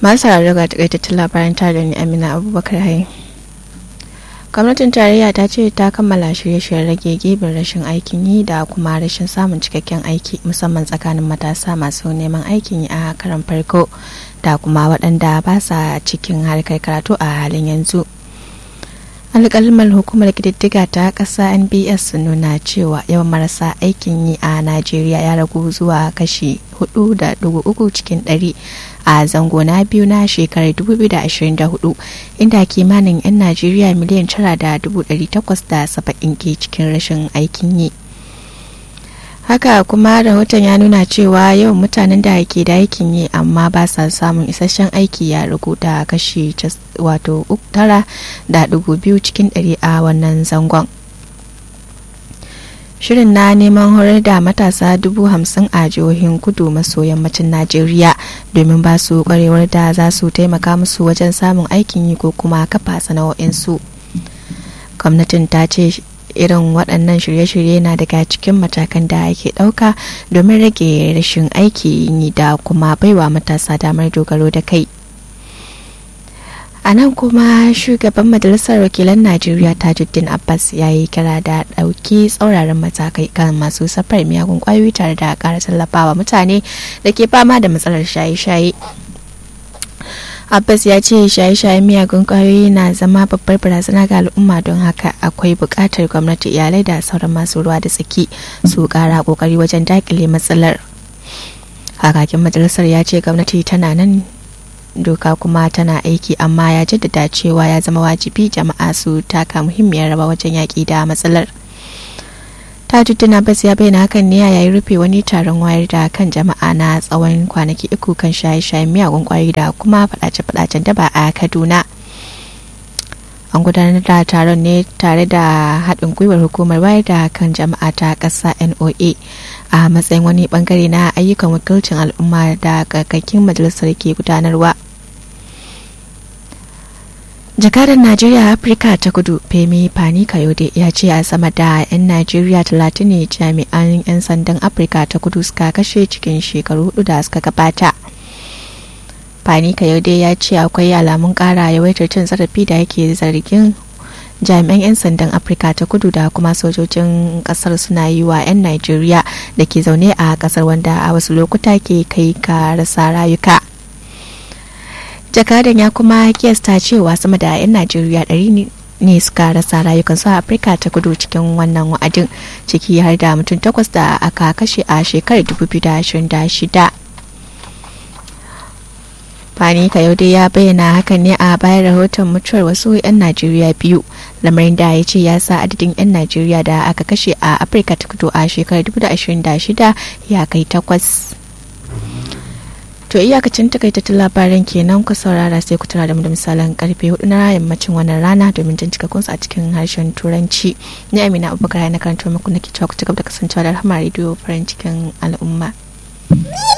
masu sauraro ga takaitattun labaran tare da ni amina abubakar hai gwamnatin tarayya ta ce ta kammala shirye-shiryen rage gibin rashin aikin yi da kuma rashin samun cikakken aiki musamman tsakanin matasa masu neman aikin yi a karan farko da kuma waɗanda ba sa cikin harkar karatu a halin yanzu alƙalmar hukumar ƙididdiga ta ƙasa nbs sun nuna cewa yawan marasa aikin yi a najeriya ya ragu zuwa kashi 4.3 cikin 100 a zango na biyu na shekarar 2024 inda kimanin 'yan najeriya miliyan 9,870 ke cikin rashin aikin yi haka kuma rahoton ya nuna cewa yawan mutanen da ke da aikin yi amma ba sa samun isasshen aiki ya ragu da kashi wato tara da dugu biyu cikin ɗari a wannan zangon shirin na neman horar da matasa dubu hamsin a jihohin kudu maso yammacin najeriya domin ba su kwarewar da za su taimaka musu wajen samun aikin yi ko kuma kafa sana'o'insu gwamnatin ta ce irin waɗannan shirye-shirye na daga cikin matakan da ake ɗauka domin rage rashin aiki yi da kuma baiwa matasa damar dogaro da kai a nan kuma shugaban majalisar wakilan najeriya tajuddin abbas ya yi kira da ɗauki tsauraran matakai kan masu safar miyagun kwayoyi tare da ƙara tallafawa mutane da ke fama da matsalar shaye-shaye abbas ya ce shaye-shayen miyagun kwayoyi na zama babbar barazana ga al'umma don haka akwai buƙatar gwamnati iyalai da sauran masu ruwa da tsaki su ƙara ƙoƙari wajen daƙile matsalar hakakin majalisar ya ce gwamnati tana nan doka kuma tana aiki amma ya jaddada cewa ya zama wajibi jama'a su taka muhimmiyar rawa wajen yaƙi da matsalar tajuddin abbas ya bayyana hakan ne yayin rufe wani taron wayar da kan jama'a na tsawon kwanaki uku kan shaye-shayen miyagun kwayoyi da kuma fadace-fadacen daba a kaduna an gudanar da taron ne tare da haɗin gwiwar hukumar wayar da kan jama'a ta ƙasa noa a matsayin wani bangare na ayyukan wakilcin al'umma da kakakin majalisar ke gudanarwa jakadar najeriya afirka ta kudu femi fani kayode ya ce a sama da 'yan najeriya talatin ne jami'an 'yan sandan afirka ta kudu suka kashe cikin shekaru hudu da suka gabata fani kayode ya ce akwai alamun kara yawaitar cin zarafi da yake zargin jami'an 'yan sandan afirka ta kudu da kuma sojojin kasar suna yi wa 'yan najeriya da ke zaune a kasar wanda a wasu lokuta ke kai ka rasa rayuka jakadan ya kuma kiyasta cewa sama da 'yan najeriya ɗari ne suka rasa rayukansu a afirka ta kudu cikin wannan wa'adin ciki har da mutum takwas da aka kashe a shekarar 2026 fani kayode ya bayyana hakan ne a bayan rahoton mutuwar wasu 'yan najeriya biyu lamarin da ya ce ya sa adadin 'yan najeriya da aka kashe a afirka ta kudu a shekarar 2026 ya kai takwas To iyakacin takaitattun labaran kenan ku saurara sai ku tara da mu da misalan karfe hudu na yammacin wannan rana domin jin cikakkun a cikin harshen turanci. Ni Amina Abubakar na karantar muku nake cewa ku ci gaba da kasancewa da rahama rediyo farin cikin al'umma.